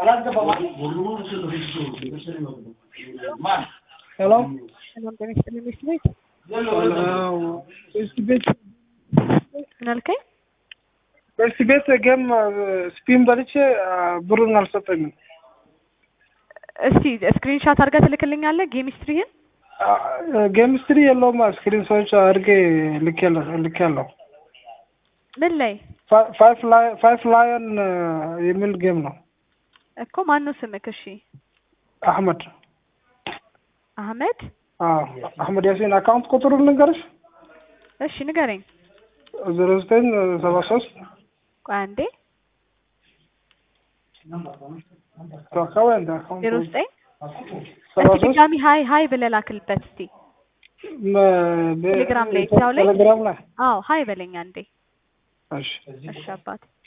ሄሎ ሰላም ጤና ይስጥልኝ ሚስት ቤት እስቲ ቤት ምን አልከኝ? እስቲ ቤት ገም ስፒን በልቼ ብሩን አልሰጠኝም። እስቲ ስክሪን ሻት አድርገህ ትልክልኛለህ ጌም ሂስትሪህን? ጌም ስትሪ የለውም ስክሪን ሰዎች አድርጌ ልኬያለሁ። ምን ላይ ፋይፍ ላየን የሚል ጌም ነው። እኮ ማነው ስምክ? እሺ አህመድ አህመድ። አዎ አህመድ ያሲን አካውንት ቁጥሩ ልንገርሽ? እሺ ንገረኝ። ዜሮ ዘጠኝ ሰባ ሶስት ቆይ አንዴ አካባቢ እንደ አካውንት ዜሮ ዘጠኝ ሰባ እስቲ ሶስት ድጋሚ ሀይ ሀይ ብለህ ላክልበት እስቲ ቴሌግራም ላይ እዛው ላይ ቴሌግራም ላይ አዎ ሀይ በለኝ አንዴ። እሺ እሺ አባቴ